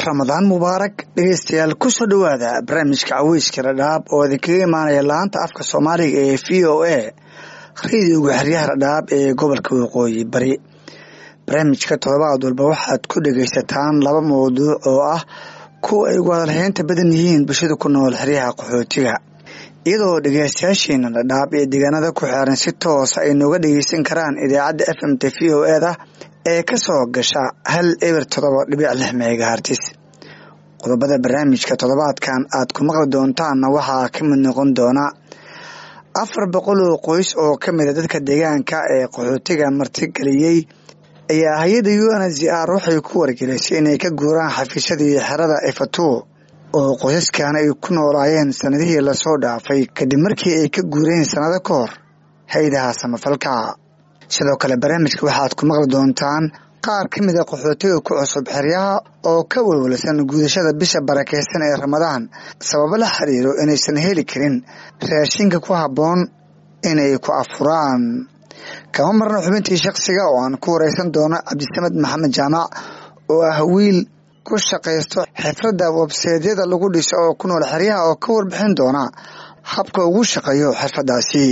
ramadaan mubaarak dhegeystayaal kusoo dhowaada barnaamijka caweyska dhadhaab oo idinkaga imaanaya laanta afka soomaaliga ee v o a radiyoga xeryaha dhadhaab ee gobolka waqooyi bari barnaamijka todobaad walba waxaad ku dhegeysataan laba mawduuc oo ah kuwa ay ugu hadalhaynta badan yihiin bulshada ku nool xeryaha qaxootiga iyadoo dhegeystayaasheena dhadhaab iyo deegaanada ku xeeran si toosa ay nooga dhegeysan karaan idaacadda f m t v o eda ee ka soo gasha hal eber todoba dhibic lix megahartis qodobada barnaamijka toddobaadkan aad ku maqli doontaanna waxaa ka mid noqon doona afar boqol oo qoys oo ka mida dadka deegaanka ee qaxootiga martigeliyey ayaa hay-adda u n z r waxay ku wargelisay inay ka guuraan xafiisyadii xerada efatu oo qoysaskan ay ku noolaayeen sanadihii lasoo dhaafay kadib markii ay ka guureen sannado ka hor hay-adaha samafalka sidoo kale barnaamijka waxaad ku maqli doontaan qaar ka mid a qaxootiga ku cusub xeryaha oo ka walwalsan guudashada bisha barakeysan ee ramadaan sababo la xiriiro inaysan heli karin raashinka ku habboon inay ku afuraan kama marno xubintii shakhsiga oo aan ku wareysan doono cabdisamed maxamed jaamac oo ah wiil ku shaqaysto xifradda webseedyada lagu dhiso oo ku nool xeryaha oo ka warbixin doona habka ugu shaqeeyo xirfaddaasi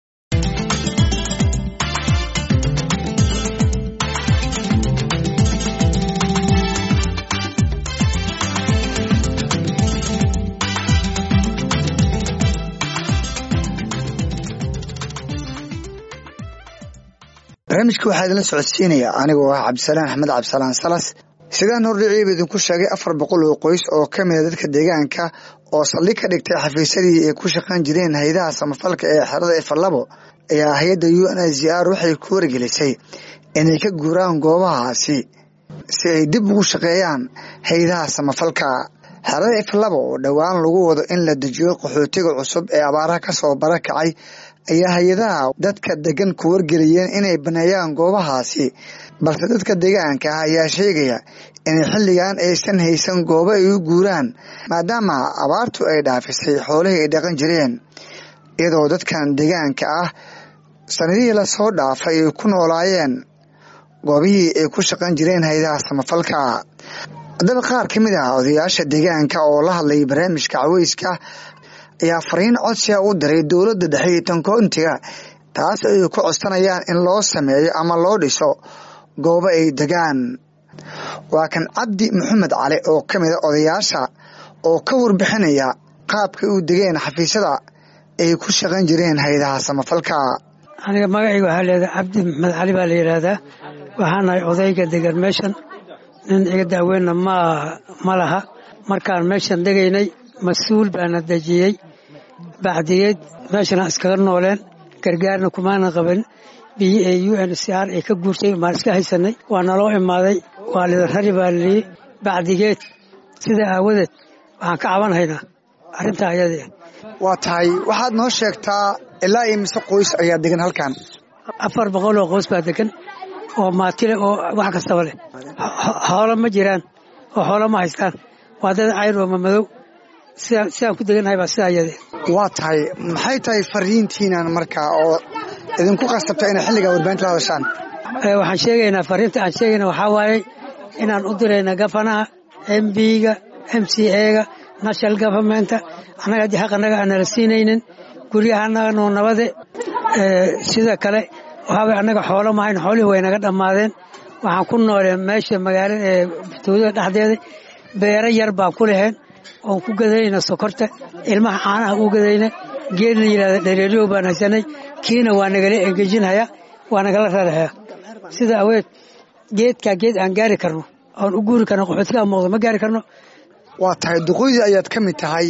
barnaamijka waxaa idinla socodsiinaya anigoo ah cabdisalaan axmed cabdisalaan salas sidaan hordhiciiba idinku sheegay afar boqol oo qoys oo ka mida dadka deegaanka oo saldhig ka dhigtay xafiisyadii ay ku shaqayn jireen hay-adaha samafalka ee xerada efalabo ayaa hay-adda u n z r waxay ku wargelisay inay ka guuraan goobahaasi si ay dib ugu shaqeeyaan hay-adaha samafalka xerada efalabo oo dhowaan lagu wado in la dejiyo qaxootiga cusub ee abaaraha kasoo barakacay ayaa hay-adaha dadka degan ku wargeliyeen inay baneeyaan goobahaasi balse dadka deegaanka ah ayaa sheegaya inay xilligan aysan haysan goobo ay u guuraan maadaama abaartu ay dhaafisay xoolihii ay dhaqan jireen iyadoo dadkan deegaanka ah sanadihii lasoo dhaafay ay ku noolaayeen goobihii ay ku shaqan jireen hay-adaha samafalka haddaba qaar ka mid ah odayaasha deegaanka oo la hadlay barnaamijka caweyska ayaa fariin codsiga u diray dowladda dhexe iyo tankoontiga taas ay ku codsanayaan in loo sameeyo ama loo dhiso goobo ay degaan waa kan cabdi maxamed cali oo ka mida odayaasha oo ka warbixinaya qaabkay u degeen xafiisyada ay ku shaqan jireen hay-adaha samafalka aniga magacayga waxaa leedahay cabdi maxamed cali baa la yidhaahdaa waxaanahay odayga degan meeshan nin iga daaweynna ma ma laha markaan meeshan degaynay mas-uul baana dejiyey bacdigeed meeshana iskaga nooleen gargaarna kumaana qaban biyi ee u n c r ay ka guurtay maan iska haysanay waa naloo imaaday waa lidan rari baa lii bacdigeed sidaa aawadeed waxaan ka cabanhaynaa arrintaa ayadee waa tahay waxaad noo sheegtaa ilaa iyo mise qoys ayaa degan halkan afar boqol oo qoys baa degan oo maatile oo wax kastaba leh xoolo ma jiraan oo xoolo ma haystaan waa dad cayr oo mamadow sidaan ku degannahay baa sidaa ayadee waa tahay maxay tahay fariintiinan markaa oo idinku qasabta inay xilligaa warbaahinta la hadashaan waxaan sheegaynaa fariinta aan sheegayna waxaa waaye inaan u dirayna gafanaha m b-ga m c a-ga national governmenta annaga haddii xaq annaga aan nala siinaynin guryaha annaga noo nabade sida kale waxaaway annaga xoolo mahayn xoolihii way naga dhammaadeen waxaan ku nooleen meesha magaalada ee tuulada dhexdeeda beero yar baan ku laheen oon ku gadayna sokorta ilmaha caanaha u gadayna geed la yidhahda dhareeriyow baan haysanay kiina waa nagala engejinhaya waa nagala rarahaya sida aweed geedkaa geed aan gaari karno oon u guuri karno qaxootigaa muuqda ma gaari karno waa tahay duqoydii ayaad ka mid tahay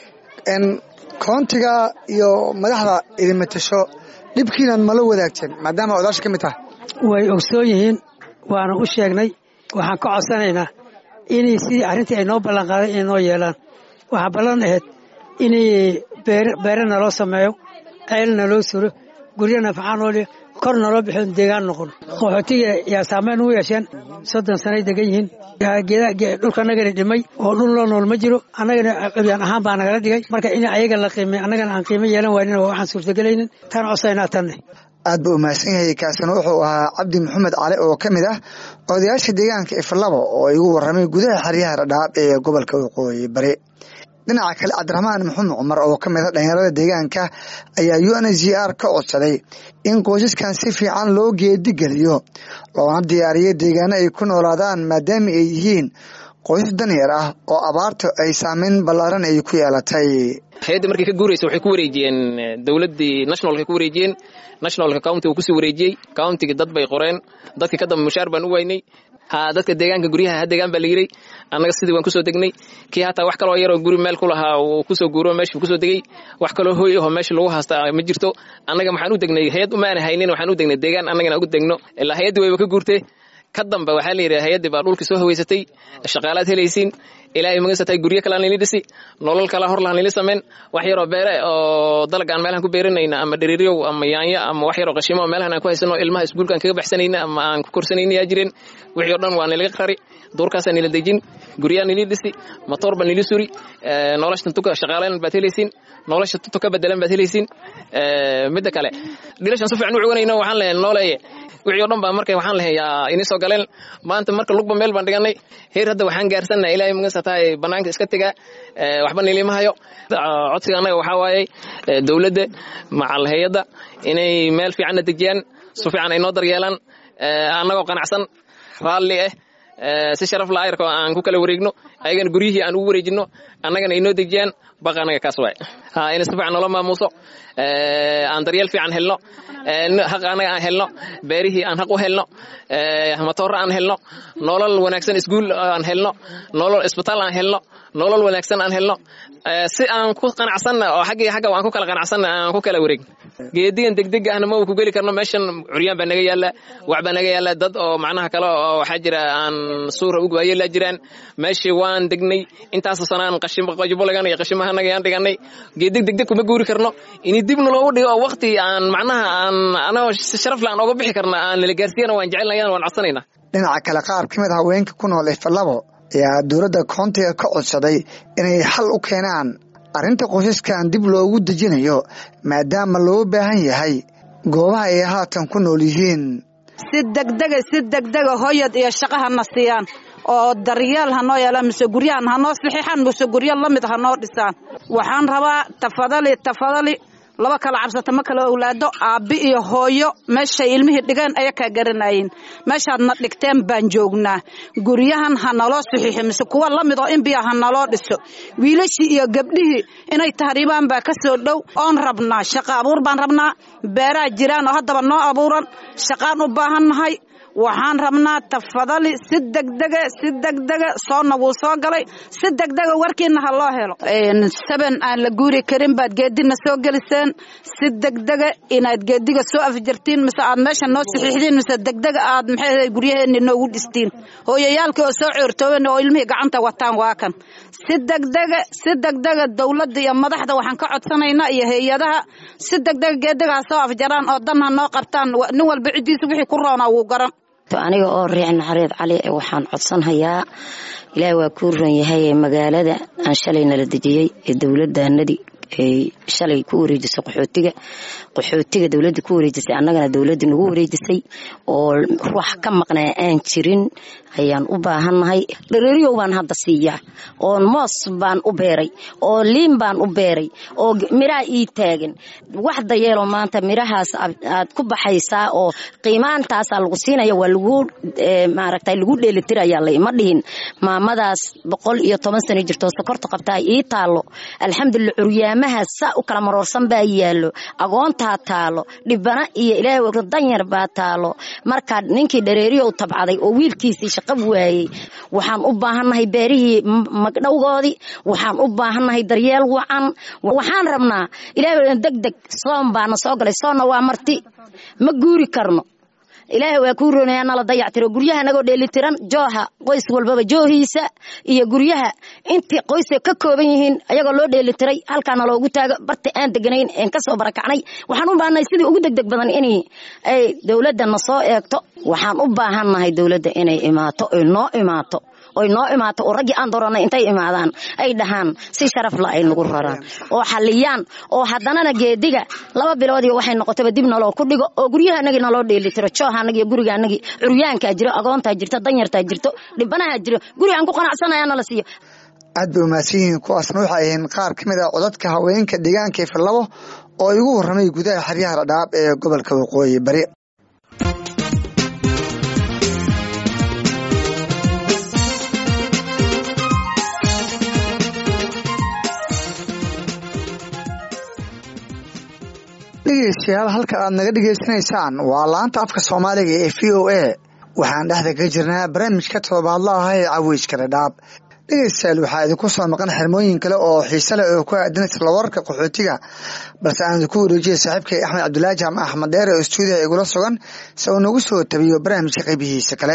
n koontiga iyo madaxda idin matasho dhibkiinan mala wadaagteen maadaama odaasha ka mid tahay way ogsoon yihiin waana u sheegnay waxaan ka codsanaynaa inay sidii arrintii ay noo ballanqaaday inay noo yeelaan waxaa ballan ahayd inay beere naloo sameeyo ceel naloo suro guryo nafacaan oo kor naloo bixiyo deegaan noqon qaxootiga yaa saameyn u yeesheen soddon sanay degan yihiin dhulka annagana dhimay oo dhul loo nool ma jiro annagana cubyaan ahaan baa nagala dhigay marka in ayaga la qiimay annagana aan qiimo yeelan waaynin waa waxaan suurtagelaynin tan codsaynaa tanne aad buu umahadsan yahay kaasina wuxuu ahaa cabdi maxamed cali oo ka mid ah odayaasha deegaanka iflabo oo igu waramay gudaha xeryaha dhadhaab ee gobolka waqooyi bari dhinaca kale cabdiraxmaan maxamed cumar oo ka mid a dhalinyarada deegaanka ayaa u n h r ka codsaday in qoysaskan si fiican loo geedigeliyo loona diyaariyo deegaano ay ku noolaadaan maadaama ay yihiin qoysas danyar ah oo abaarta ay saameyn ballaaran ay ku yeelatay hay-adda markay ka guuraysa waxay ku wareejiyeen dowladdii nationalka ku wareejiyeen nationalka countiga kusii wareejiyey countiga dad bay qoreen dadkii ka dambe mushaar baan u waynay ha dadka deegaanka guryaha ha deegaan baa la yiray annaga sidii waan kusoo degnay kii hataa wax kaloo yaroo guri meel ku lahaa uu kusoo guuro meeshuu kusoo degey wax kaloo hooy ahoo meesha lagu haasta ma jirto annaga maxaan u degnay hay-ad umaana haynin waxaan u degnay deegaan annagana ugu degno ilaa hay-addii wayba ka guurtee ka dambe waxaa la yidhi hay-addii baa dhulkii soo haweysatay shaqaalaad helaysiin ilaahay magasatay guryo kalean lili dhisi nolol kala hor lahan lili samayn wax yaroo beere oo dalag aan meelahan ku beeranayna ama dheriiryow ama yaanyo ama wax yaroo qashimo meelahan aan ku haysano ilmaha iskuulkaan kaga baxsanayna ama aan ku korsanayna yaa jireen wixii o dhan waa niliga qari duurkaasaa nila dejin guryaa nili dhisi matoor baa nili suri nolosha tuntuka shaqaalayn baad helaysiin nolosha tuntu ka bedelan baad helaysiin midda kale dhilashan si fiican u cuganayno waxaan leeyahay nooleeye wixii o dhan baa marka waxaan lahay yaa ini soo galeen maanta marka lugba meel baan dhiganay heer hadda waxaan gaarsannaha ilaahay magasatahay bannaanka iska tegaa waxba nilima hayo codsiga annaga waxaa waayey dowladda macal hay-adda inay meel fiicanna dejiyaan si fiican ay noo daryeelaan annagoo qanacsan raalli ah si sharaf la ayarko aan ku kala wareegno ayagana guryihii aan ugu wareejino annagana ay noo dejiyaan baqa annaga kaas waay in si fiican noola maamuuso aan daryeel fiican helno haq annaga aan helno beerihii aan haq u helno matoora aan helno nolol wanaagsan iskuul aan helno nolol isbitaal aan helno nolol wanaagsan aan helno si aan ku qanacsanna oo xaggii xagga aan ku kala qanacsanna aan ku kala wareegno geedigan degdega ahna ma ku geli karno meeshan curyaan baa naga yaala wax baa naga yaala dad oo macnaha kale oo waxaa jira aan suura ugu waayelaa jiraan meeshii waan degnay intaasoo sanaan qashimqajibolegan iyo qashimahanaga aan dhiganay geedig degdeg kuma guuri karno ini dibna loogu dhigo oo waqti aan macnaha aan anagoo si sharaf le aan oga bixi karna aan nala gaarsiiyana waan jecelnayana waan codsanaynaa dhinaca kale qaar ka mid a haweenka ku nool ifalabo ayaa dowladda koontiga ka codsaday inay xal u keenaan arrinta qoysaskan dib loogu dejinayo maadaama loo baahan yahay goobaha ay haatan ku nool yihiin si degdega si degdega hoyad iyo shaqahana siiyaan oo daryeel hanoo yeelaan mise guryahan hanoo saxiixaan mise guryo lamid hanoo dhisaan waxaan rabaa tafadali tafadali laba kala cabsata ma kala owlaado aabbi iyo hooyo meeshay ilmihii dhigeen aya kaa garanayin meeshaadna dhigteen baan joognaa guryahan ha naloo saxiixo mise kuwa la mid oo inbiya ha naloo dhiso wiilashii iyo gabdhihii inay tahriibaan baa ka soo dhow oon rabnaa shaqo abuur baan rabnaa beeraha jiraan oo haddaba noo abuuran shaqaan u baahannahay waxaan rabnaa tafadali si degdega si degdega soonna wuu soo galay si degdega warkiina ha loo helo saban aan la guuri karin baad geedina soo geliseen si degdega inaad geediga soo afjartiin mise aad meesha noo saxiixdiin mise degdega aad maxay guryaheeni noogu dhistiin hooyayaalkii oo soo coortooben oo ilmihii gacanta wataan waa kan si degdega si degdega dowladda iyo madaxda waxaan ka codsanaynaa iyo hay-adaha si degdega geediga ha soo afjaraan oo dan ha noo qabtaan nin walba ciddiisa wixii ku roonaa wuu garan aniga oo riic naxareed cali waxaan codsanhayaa ilaahi waa kuu ron yahay magaalada aan shalay nala dejiyey ee dowladaanadii ay shalay ku wareejisay qaxootiga qaxootiga dowladda ku wareejisay annagana dowladda nagu wareejisay oo wax ka maqnaa aan jirin ayaan u baahannahay dhareeriyow baan hadda siiyaa oo moos baan u beeray oo liin baan u beeray oo miraha ii taagan wax dayeelo maanta mirahaas aad ku baxaysaa oo qiimaantaasaa lagu siinaya waa lagu maaragta lagu dheelitirayaa la ima dhihin maamadaas boqol iyo toban sano jirtoo sokorta qabtaa ii taalo alxamdulillah curyaamaha saa u kala maroorsan baa yaallo agoontaa taalo dhibana iyo ilaahay danyar baa taalo marka ninkii dhareeriyow tabcaday oo wiilkiisii shaqo waayey waxaan u baahannahay beerihii magdhowgoodii waxaan u baahannahay daryeel wacan waxaan rabnaa ilaahay degdeg soon baana soo galay soonna waa marti ma guuri karno ilaahay waa kuu roonaya nala dayactiro guryaha nagoo dheelitiran jooha qoys walbaba joohiisa iyo guryaha intii qoysa ka kooban yihiin ayagoo loo dheelitiray halkaana loogu taago barta aan deganayn een kasoo barakacnay waxaan u baahannahay sidii ugu degdeg badan in ay dowladda na soo eegto waxaan u baahannahay dowladda inay imaato oy noo imaato oy noo imaato oo raggii aan dooranay intay imaadaan ay dhahaan si sharaf la ay nagu raraan oo xaliyaan oo haddanana geediga laba bilood iyo waxay noqotaba dib naloo ku dhigo oo guryaha anagii naloo dheelitiro jooha anagi iyo guriga anagii curyaankaa jiro agoontaa jirto danyartaa jirto dhibanaha jiro guri aan ku qanacsanaya nala siiyo aad bay umahadsan yihiin kuwaasna waxay ahayn qaar ka mid ah codadka haweenka deegaanka ifalabo oo igu warramay gudaha xeryaha dhadhaab ee gobolka waqooyi bari dhegeystayaal halka aad naga dhegeysanaysaan waa laanta afka soomaaliga ee v o a waxaan dhexda ka jirnaa barnaamijka todobaadla ah ee caweyska dhadhaab dhegeystayaal waxaa idinku soo maqan xirmooyin kale oo xiise leh oo ku aadan isla wararka qaxootiga balse aan idinku wareejiyay saaxiibkay axmed cabdulaahi jaamac axmed dheer oo stuudiyaha igula sugan si uu nagu soo tabiyo barnaamijka qaybihiisa kale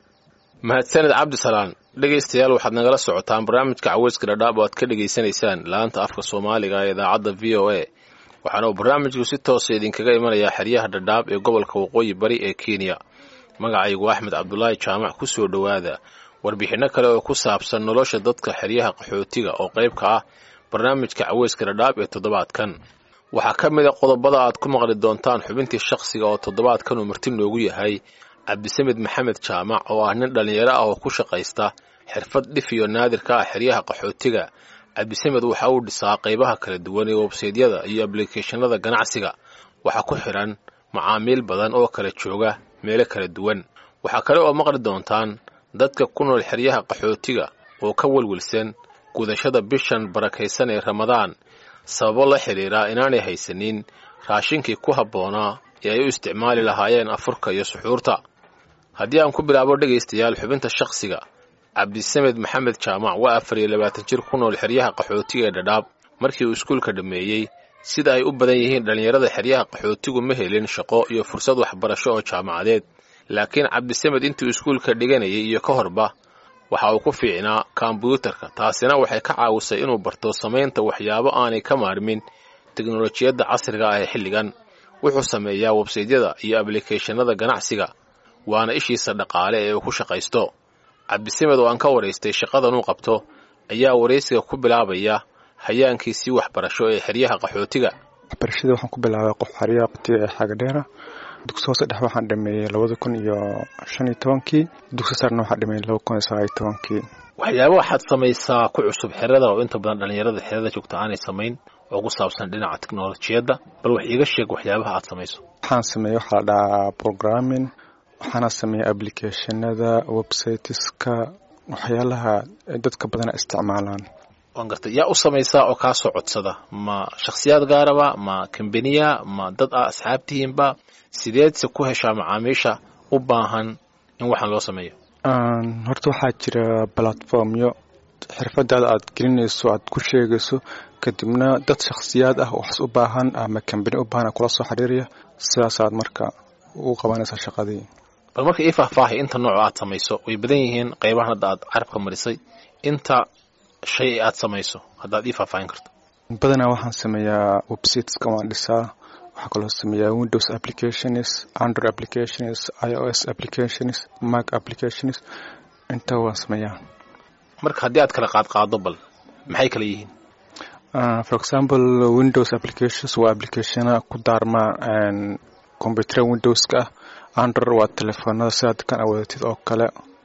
mahadsaned cabdisalaan dhegaystayaal waxaad nagala socotaan barnaamijka caweyska dhadhaab oo aad ka dhegaysanaysaan laanta afka soomaaliga ee idaacadda v o a waxaana uu barnaamijku si toosa idinkaga imanayaa xeryaha dhadhaab ee gobolka waqooyi bari ee kenya magacaygu axmed cabdulaahi jaamac ku soo dhowaada warbixinno kale oo ku saabsan nolosha dadka xeryaha qaxootiga oo qayb ka ah barnaamijka caweyska dhadhaab ee toddobaadkan waxaa ka mid a qodobada aad ku maqli doontaan xubintii shakhsiga oo toddobaadkan uu marti noogu yahay cabdisamed maxamed jaamac oo ah nin dhallinyaro ah oo ku shaqaysta xirfad dhif iyo naadir ka ah xeryaha qaxootiga cabdisamed waxa uu dhisaa qaybaha kala duwan ee websaydyada iyo ablikeeshanada ganacsiga waxaa ku xidhan macaamiil badan oo kala jooga meelo kala duwan waxaa kale oo maqli doontaan dadka ku nool xeryaha qaxootiga oo ka welwelsan gudashada bishan barakaysan ee ramadaan sababo la xidhiira inaanay haysanin raashinkii ku habboonaa ee ay u isticmaali lahaayeen afurka iyo suxuurta haddii aan ku bilaabo dhegaystayaal xubinta shakhsiga cabdisamed maxamed jaamac waa afar iyo labaatan jir ku nool xeryaha qaxootiga ee dhadhaab markii uu iskuulka dhammeeyey sida ay u badan yihiin dhallinyarada xeryaha qaxootigu ma helin shaqo iyo fursad waxbarasho oo jaamacadeed laakiin cabdisamed intuu iskuulka dhiganayay iyo ka horba waxa uu ku fiicnaa kombyuutarka taasina waxay ka caawisay inuu barto samaynta waxyaabo aanay ka maarmin teknolojiyadda casriga ah ee xilligan wuxuu sameeyaa websaydyada iyo ablikeeshanada ganacsiga waana ishiisa dhaqaale ee uu ku shaqaysto cabdisamed oo aan ka waraystay shaqadan uu qabto ayaa waraysiga ku bilaabaya hayaankiisii waxbarasho ee xeryaha qaxootiga waxbarashada waxaan ku bilaabay qof xeryaha qaxootiga ee xagadheera dugsi hoose dhex waxaan dhameeyey labada kun iyo shan iyo tobankii dugsi sarna waxaan dhameeyey laba kun iyo sagaal iyo tobankii waxyaaba waxaad samaysaa ku cusub xerada oo inta badan dhallinyarada xerada joogta aanay samayn oo ku saabsan dhinaca teknolojiyadda bal wax iiga sheeg waxyaabaha aad samayso waxaan sameeyey waxaa la dhahaa programming waxaana sameeyey applicationada websiteska waxyaalaha dadka badana isticmaalaan waan gartay yaa u samaysaa oo kaa soo codsada ma shakhsiyaad gaaraba ma kambaniya ma dad ah asxaabtihiinba sideedse ku heshaa macaamiisha u baahan in waxaan loo sameeyo horta waxaa jira platformyo xirfadaada aad gelinayso aad ku sheegayso kadibna dad shakhsiyaad ah waxas u baahan ama kambani u baahan kula soo xiriiraya sidaasaad marka u qabanaysaa shaqadii bal marka ii faahfaahay inta nooco aad samayso way badan yihiin qaybahan hadda aad carabka marisay inta shay aad samayso haddaad ii faahfaahin karto badanaa waxaan sameeyaa websiteska waan dhisaa waxaa kaloo sameeyaa windows applications android applications i o s applications mac applications inta waan sameeyaa marka haddii aad kala qaadqaado bal maxay kala yihiin for example windows applications waa applicationa ku daarma combyutera windowska ah android waa telefoonada sidaad kan awadatid oo kale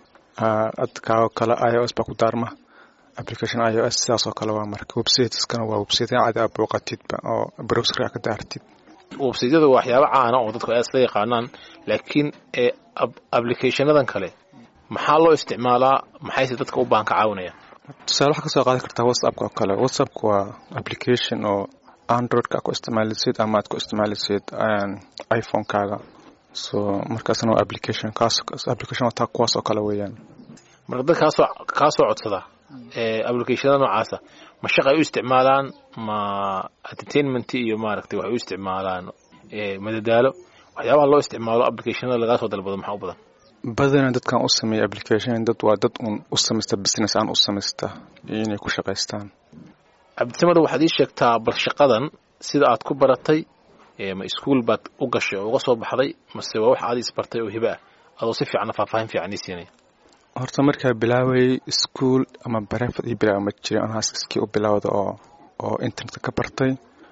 adkaoo kale i o s baa ku daarma application i o s sidaas oo kale waa marka websiteskana waa website cadi aad booqatidba oo browserka ka daartid websaydyadu waa waxyaabo caana oo dadku aad isla yaqaanaan laakiin ee applicationadan kale maxaa loo isticmaalaa maxayse dadka u baahan ka caawinaya tusaale waxaa kasoo qaadan kartaa whatsappka oo kale whatsappka waa application oo androidka ku isticmaalisid ama aad ku isticmaalisid iphonekaaga so markaasna waa application kaas application wataa kuwaas oo kale weeyaan marka dad kaasoo kaa soo codsada ee applicationada noocaasa ma shaq ay u isticmaalaan ma entertainment iyo maaragtay waxay u isticmaalaan madadaalo waxyaabaha loo isticmaalo applicationada lagaa soo dalbado maxaa u badan badana dadkan u sameeya application dad waa dad un u samaysta business aan u samaysta inay ku shaqaystaan cabdisamada waxaad ii sheegtaa bal shaqadan sida aad ku baratay ma iskuol baad u gashay oo uga soo baxday mase waa wax aad isbartay oo hiba ah adoo si fiicanna faahfaahin fiican ii siinaya horta markaa bilaawayay iskuol ama barefad io bilaawa ma jirin anhaas iskii u bilowda oo oo internetka ka bartay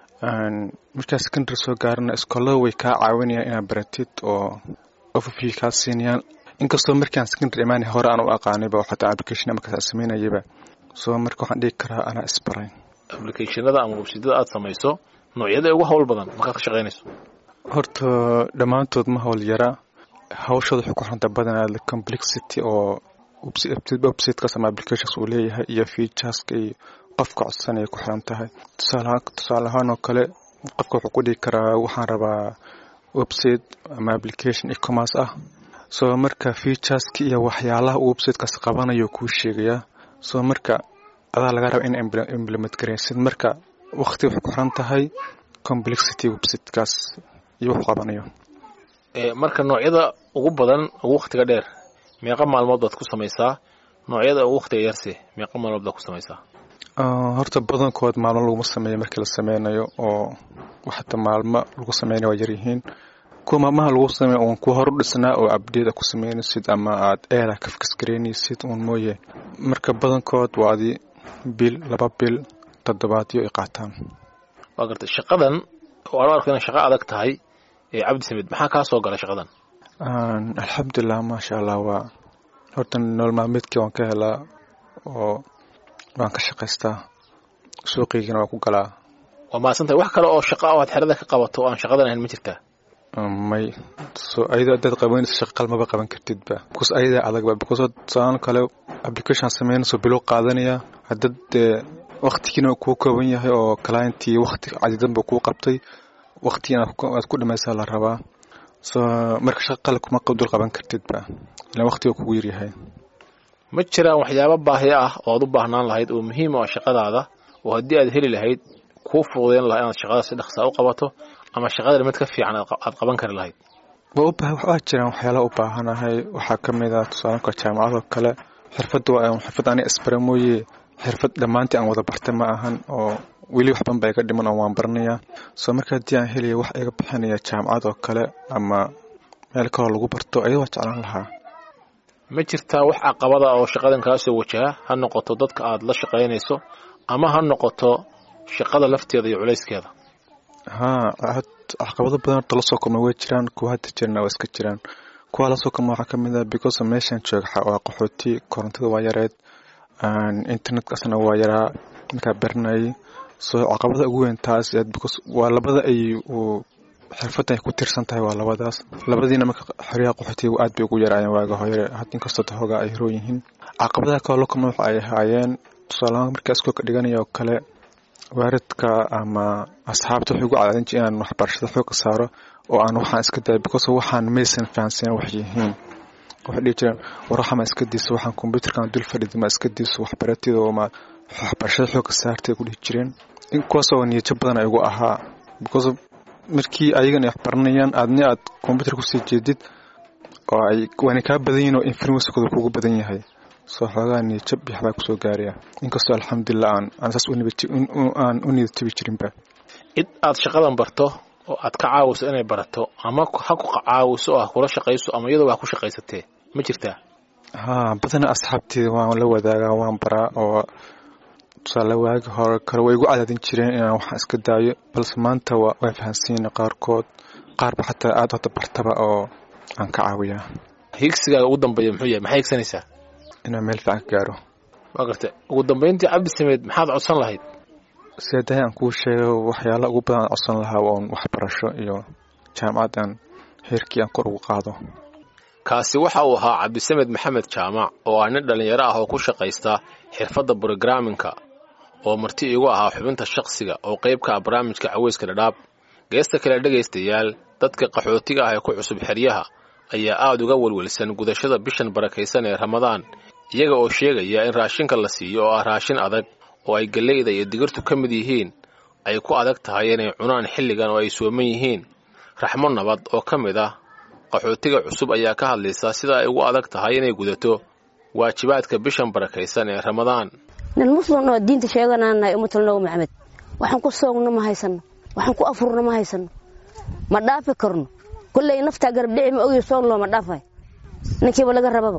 markaa secondary soo gaarana iskoolada way kaa caawinayaan inaad baratid oo overview kaa siinayaan inkastoo markaan secondary imaanay hore aan u aqaanayba oo xataa application ama kasaa samaynayaba soo marka waxaan dhigi karaa anaa isbaray applicationada ama websidada aad samayso noocyada ugu hawl badan markaad ka shaqaynayso horta dhammaantood ma hawl yara hawshooda waxay ku xiranta badanaa complexity oo websitekaas ama applications uu leeyahay iyo featureska iyo qofka codsanaya ku xiran tahay tusaale ahaan oo kale qofka wuxuu ku dhigi karaa waxaan rabaa website ama application ecommerce ah soo marka featureska iyo waxyaalaha uu websitekaas qabanayo kuu sheegayaa soo marka adaa laga raba in implement garaysid marka waqti waxay ku xiran tahay complexity websitekaas iyo wuxuu qabanayo marka noocyada ugu badan ugu wakhtiga dheer meeqa maalmood baad ku samaysaa noocyada ugu wakhtiga yarse meeqa maalmood baad ku samaysaa horta badankood maalmo laguma sameeyo markii la sameynayo oo waxata maalmo lagu sameynaya waa yaryihiin kuwa maalmaha lagu sameeyo uun kuwa horu dhisnaa oo abdate a ku sameynaysid ama aad eeda ka fikisgaraynaysid uun mooye marka badankood waa adi bil laba bil toddobaadyo ay qaataan waa gartay shaqadan oo aan arko inay shaqo adag tahay ee cabdi samed maxaa kaa soo gala shaqadan alxamdulilah maasha allah waa horta nolol maalmeedkii waan ka helaa oo waan ka shaqaystaa suuqiygana waa ku galaa waa mahadsantahay wax kale oo shaqa oo aad xerada ka qabato oo aan shaqadan ahayn ma jirtaa may so ayadoo hadaad qabanayso shaqa qalmaba qaban kartidba because ayadaa adagba because tusaalan kale application sameynayso bilow qaadanaya hadad dee waktigiina kuu kooban yahay oo clientii wakti cadidan buu kuu qabtay waktigiina aad ku dhamaysaa la rabaa so marka shaqa qale kuma dul qaban kartidba ilaan waktiga kugu yaryahay ma jiraan waxyaabo baahi ah oo aad u baahnaan lahayd oo muhiim ah shaqadaada oo haddii aad heli lahayd kuu fududeyn lahaa inaad shaqada si dhaqsaa u qabato ama shaqada mid ka fiican aad qaban kari lahayd waa jiraan waxyaalaha u baahanahay waxaa ka mid ah tusaalanka jaamacadoo kale xirfadda waa xirfad aniga isbara mooye xirfad dhammaantii aan wada barta ma ahan oo weli waxban baa iga dhiman oo waan baranayaa soo marka haddii aan helaya wax iga bixinaya jaamacad oo kale ama meel kaloo lagu barto ayada waa jeclaan lahaa ma jirtaa wax caqabada oo shaqadan kaa soo wajaha ha noqoto dadka aad la shaqaynayso ama ha noqoto shaqada lafteeda iyo culayskeeda haa caqabado badan horta lasoo kulma way jiraan kuwa hadda jirana waa iska jiraan kuwa lasoo kulma waxaa ka mid ah because meeshan jooga waa qaxooti korontada waa yareed internetkasna waa yaraa markaa baranayay soo caqabada ugu weyn taas because waa labada ay xirfadan ay ku tirsan tahay waa labadaas labadiina marka xoryaha qaxootiga aad bay ugu yaraayeen waaga hore inkastoo tahoga ay hiroo yihiin caqabadaha kaloo la kulma waxa ay ahaayeen tusaalahaan markaa iskoolka dhiganaya oo kale waaridka ama asxaabta waxay ugu cadaadin jir inaan waxbarashada xooga saaro oo aan waxaan iska daya because waxaan maysan fahansanen wax yihiin waxay dhihi jireen war waxama iska diiso waxaan kombyuutarkan dul fadhida ma iska diiso waxbaratida oo ma waxbarashada xooga saartay ku dhihi jireen in kuwaasoo niyajo badan ay ugu ahaa because markii ayagan ay waxbaranayaan aadna aad kombyuutar kusii jeedid oo ay waana kaa badan yihin oo influencekooda kugu badan yahay soo xoogaa niyajab iyo waxbaa kusoo gaaraya inkastoo alxamdulilah aan aan saas aan u niyadtabi jirinba cid aad shaqadan barto oo aad ka caawiso inay barato ama ha ku caawiso oo ha kula shaqayso ama iyadoo wax ku shaqaysatee ma jirtaa haa badana asxaabteeda waan la wadaagaa waan baraa oo tusaale waagi hore kale way igu cadaadin jireen inaan waxaan iska daayo balse maanta waa fahansiina qaarkood qaarba xataa aad hadda bartaba oo aan ka caawiyaa higsigaaga ugu dambeeya muxuu yahay maxay higsanaysaa inaan meel fiican ka gaaro waa garta ugu dambeyntii cabdi sameed maxaad codsan lahayd sidaadahay aan kuu sheego waxyaala ugu badan aan codsan lahaa oon waxbarasho iyo jaamacaddan heerkii aan kor ugu qaado kaasi waxa uu ahaa cabdisamed maxamed jaamac oo ah nin dhallinyaro ah oo ku shaqaysta xirfadda brogramminka oo marti iigu ahaa xubinta shaqsiga oo qayb ka ah barnaamijka caweyska dhadhaab geesta kale dhegaystayaal dadka qaxootiga ah ee ku cusub xeryaha ayaa aad uga welwelsan gudashada bishan barakaysan ee ramadaan iyaga oo sheegaya in raashinka la siiyo oo ah raashin adag oo ay galleyda iyo digirtu ka mid yihiin ay ku adag tahay inay cunaan xilligan oo ay sooman yihiin raxmo nabad oo ka mid ah qaxootiga cusub ayaa ka hadlaysa sida ay ugu adag tahay inay gudato waajibaadka bishan barakaysan ee ramadaan nin muslim oo diinta sheeganaanahay umatulnabi maxamed waxaan ku soogno ma haysano waxaan ku afurno ma haysano ma dhaafi karno kolley naftaa garab dhici ma ogi soon looma dhaafay ninkiiba laga rababa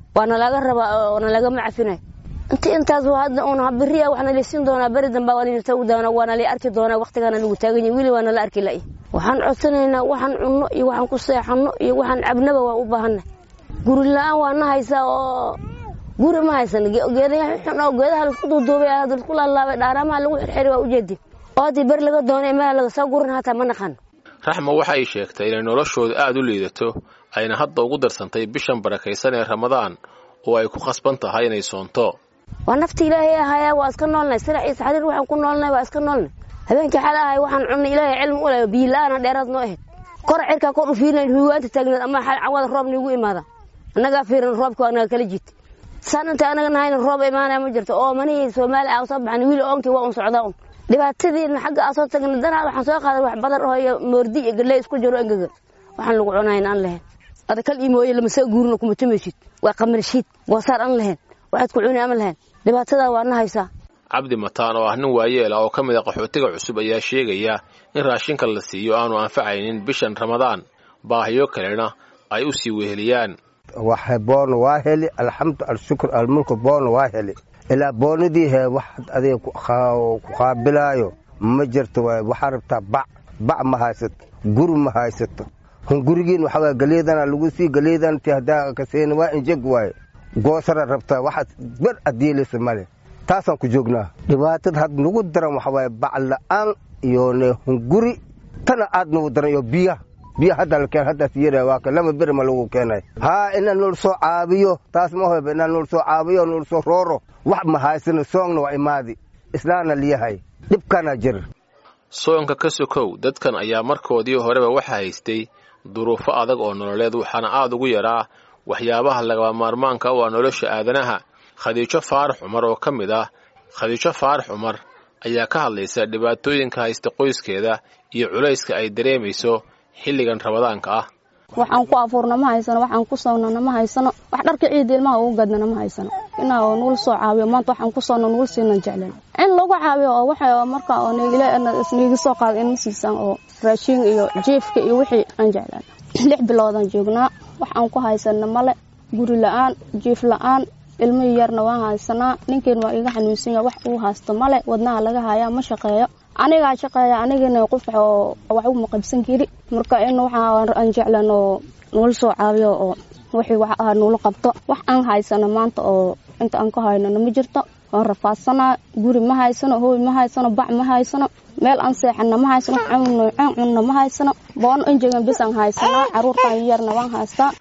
waana laga rabaa oo nalagama cafinay inti intaas hadda un beriya waxaana laysiin doonaa beri dambaa waa layna taagi doonaa waana lay arki doonaa waqtigaana lagu taagan yahay weli waana la arki la'i waxaan codsanaynaa waxaan cunno iyo waxaan ku seexanno iyo waxaan cabnaba waa u baahanay guri la-aan waa na haysaa oo guri ma haysan geedaha xun oo geedaha laisku duuduubay hadda laisku laalaabay dhaaraamaha lagu xirxiri waa ujeedi oo haddii beri laga doonay meel laga soo gurin hataa ma naqan raxma waxa ay sheegtay inay noloshooda aad u liidato ayna hadda ugu darsantay bishan barakaysan ee ramadaan oo ay ku khasban tahay inay soonto waa nafti ilaahay ahaayaa waa iska noolnay sirac iyo saxriir waxaan ku noolnay waa iska noolnay habeenkii xal ahay waxaan cunnay ilaahay cilmi u leh biyo la-aana dheeraad noo ahayd kor cirkaa kor u fiirinayn huwaanta taagneed ama xal cawada roob niigu imaada annagaa fiiran roobka waa naga kala jiita saan inta anaga nahayna roob imaanaya ma jirto oo manihii soomaaliya aa soo baxan wiil oonkii waa un socdaa un dhibaatadiina xagga aa soo tagnay danaa waxaan soo qaaday wax badar oo iyo moordi iyo galley isku jiro engaga waxaan lagu cunayn aan lahayn ada kal imooye lama soo guurino kuma tumaysid waa qamarshiid goosaar aan lahayn waxaad ku cuni ama lahayn dhibaatadaa waa na haysaa cabdi mataan oo ah nin waayeel ah oo ka mid a qaxootiga cusub ayaa sheegaya in raashinka la siiyo aanu anfacaynin bishan ramadaan baahiyo kalena ay u sii weheliyaan waxa boona waa heli alxamdu alshukr almulku boona waa heli ilaa boonadii he wax adiga ku qaabilaayo ma jirto waay waxaa rabtaa bac bac ma haysato guri ma haysato hun gurigiin waxaa waay galeedana lagu sii galeedan ti haddaa kaseeni waa injeg waaye goosara rabtaa waxaad ber adiilaysa male taasaan ku joognaa dhibaatada had nagu daran waxa waaye bac la'aan iyo ne hunguri tana aad nagu daran iyo biya biya hadda la keen haddaas yara waa ka lama beri ma lagu keenay haa inaan nool soo caabiyo taas ma hoyba inaan nool soo caabiyo nool soo rooro wax ma haysano soongna waa imaadi islaana liyahay dhibkana jir soonka ka sokow dadkan ayaa markoodii horeba waxa haystay duruufo adag oo nololeed waxaana aad ugu yaraa waxyaabaha lagaba maarmaanka u ah nolosha aadanaha khadiijo faarax cumar oo ka mid ah khadiijo faarax cumar ayaa ka hadlaysa dhibaatooyinka haysta qoyskeeda iyo culayska ay dareemayso xilligan ramadaanka ah waxaan ku afuurna ma haysano waxaan ku soonnana ma haysano wax dharka ciida ilmaha ugu gadnana ma haysano inaa oo nugul soo caawiyo maanta waxaan ku soonna nugul siinan jeclen in lagu caawiyo oo waxa marka oo niigi soo qaada in ma siisaan oo raashiin iyo jiifka iyo wixii aan jeclaan lix biloodaan joognaa wax aan ku haysana male guri la-aan jiif la-aan ilmihii yarna waan haysanaa ninkeen waa iga xanuunsan yaha wax uu haysto male wadnaha laga hayaa ma shaqeeyo anigaa shaqeeya anigana qof oo wax uma qabsan kari marka in waxaan jeclan oo nula soo caawiyo oo wixii wax ah nula qabto wax aan haysano maanta oo inta aan ka haynana ma jirto waan rafaadsanaa guri ma haysano hooy ma haysano bac ma haysano meel aan seexana ma haysano cun cunna ma haysano boono injegan bis aan haysanaa caruurtan yarna waan haystaa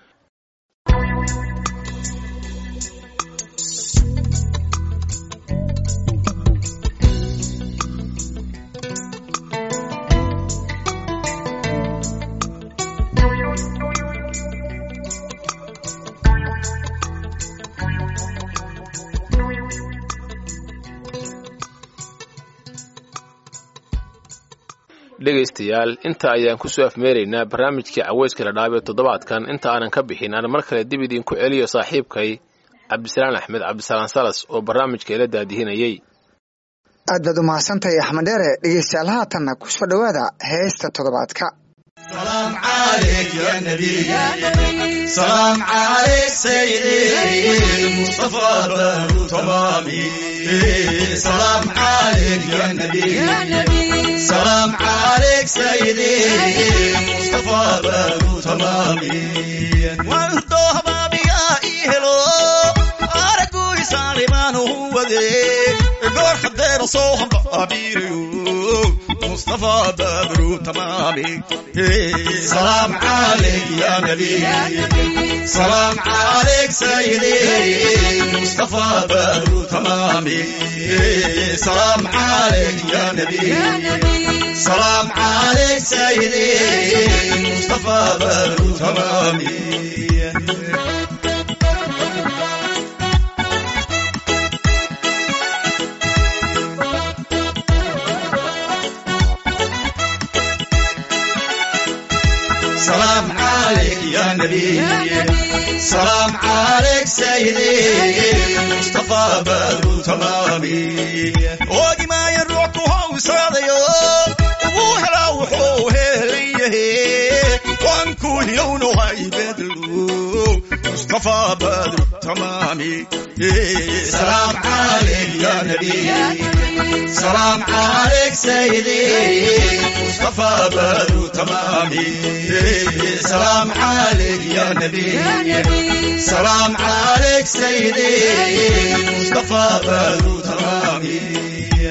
dhegaystayaal inta ayaan kusoo afmeeraynaa barnaamijkii caweyska la dhaabee toddobaadkan inta aanan ka bixin aan mar kale dib idinku celiyo saaxiibkay cabdisalaan axmed cabdisalaan salas oo barnaamijka ila daadihinayey aad baad u mahadsantahay axmed dheere dhegeystayaal haatanna kusoo dhowaada heesta toddobaadka سلام عليك يا نبي سلام عليك سيدي المصطفى بر تمامي سلام عليك يا نبي سلام عليك سيدي المصطفى بر تمامي وانتو بابي يا إهلو أرجو سالمان هو ذي قول حدير صوهم بابيريو مصطفى بدر تمامي سلام عليك يا نبي سلام عليك سيدي مصطفى بدر تمامي سلام عليك يا نبي سلام عليك سيدي مصطفى بدر تمامي سلام عليك يا نبي سلام عليك سيدي مصطفى بدر تمامي وادي ما يروح وهو صاديو وهلا وحوه ليه وانكو يونو هاي بدلو مصطفى بدر تمامي سلام عليك يا نبي سلام عليك سيدي مصطفى بدر تمامي سلام عليك يا نبي سلام عليك سيدي مصطفى بدر تمامي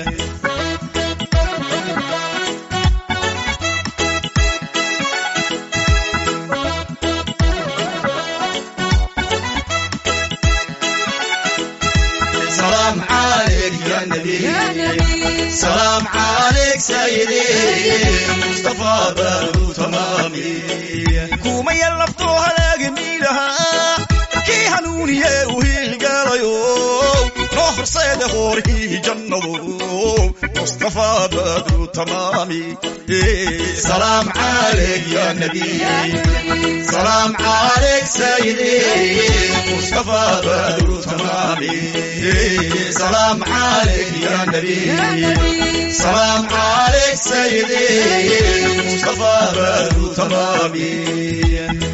سلام عليك يا نبي سلام عليك سيدي مصطفى بدر تمامي كوما يلفتوها لاقميلها كي هنوني وهي القاليو روح صيد غوري جنضو مصطفى بدر تمامي سلام عليك يا نبي سلام عليك سيدي مصطفى بدر تمامي سلام عليك يا نبي سلام عليك سيدي مصطفى بدر تمامي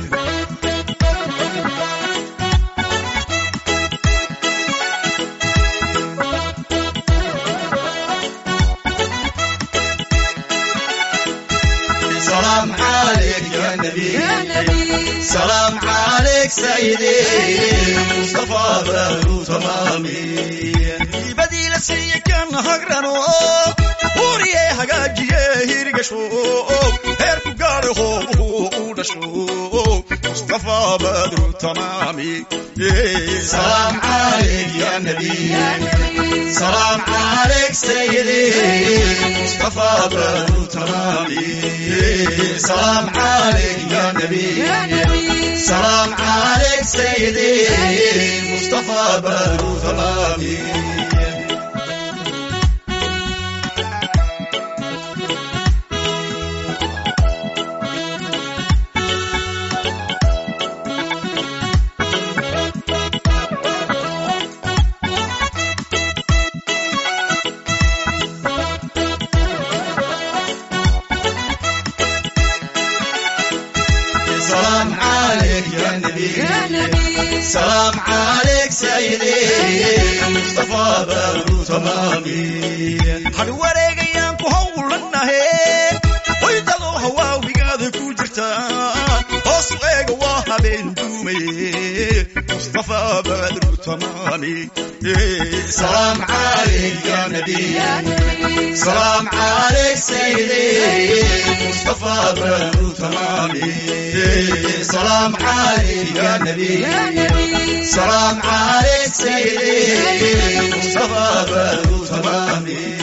سلام عليك يا نبي سلام عليك سيدي مصطفى بدر تمامي بديل سي كان هقرنو وريه هقاجيه هيرقشو هيركو قاري هو ودشو مصطفى بدر تمامي سلام عليك يا نبي سلام عليك سيدي مصطفى بدر تمامي سلام عليك يا نبي سلام عليك سيدي مصطفى بدر تمامي سلام عليك يا نبي سلام عليك سيدي مصطفى بدر تمامي حنوريك ايام كهولنا هي ويدلو هواويقاد كوجرتان هوسو ايغا وهابين دومي مصطفى بدر تمامي سلام عليك يا نبي سلام عليك سيدي مصطفى بدر تمامي سلام عليك يا نبي سلام عليك سيدي مصطفى بدر تمامي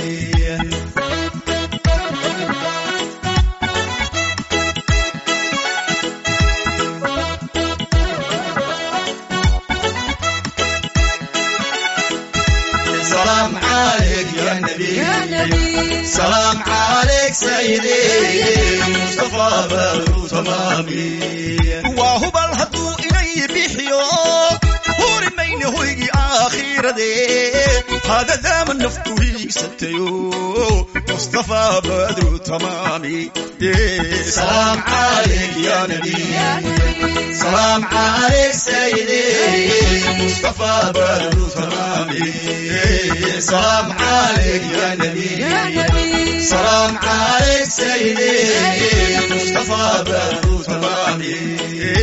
سلام عليك يا نبي سلام عليك سيدي مصطفى بدر تمامي وهو الهدو إلي بيحيو هوري مين هويجي آخير دي هذا دام النفتو هي ستيو مصطفى بدر تمامي سلام عليك يا نبي سلام عليك سيدي مصطفى بدر تمامي سلام عليك يا نبي سلام عليك سيدي مصطفى بدر تمامي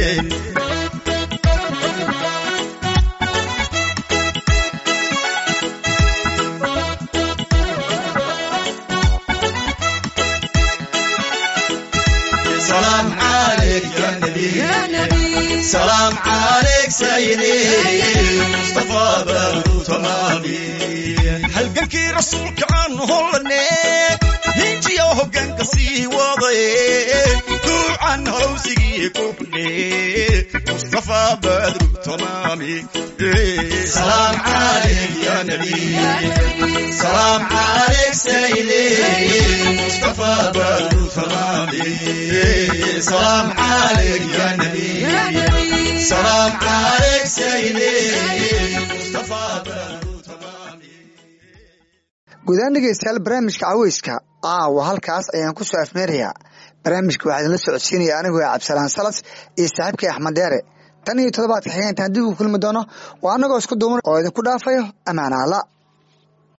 سلام عليك يا نبي سلام عليك سيدي مصطفى بدر تمامي halgankii rasuulka aan hollanee hinjiyo hoggaanka sii wadaye duucan halowsigii kubnee mustafa badru tamaami salaam calayk ya nabiy salaam calayk sayidi mustafa badru tamaami salaam calayk ya nabiy salaam calayk sayidi mustafa badru guudaan dhegeystayaal barnaamijka caweyska caawa halkaas ayaan ku soo afmeerayaa barnaamijka waxaa idinla socodsiinaya anigoo cabdisalaan salas iyo saaxiibkay axmed dheere tan iyo toddobaadka xigeentaan dib ugu kulmi doono waa annagoo isku duuman oo idinku dhaafayo ammaana alla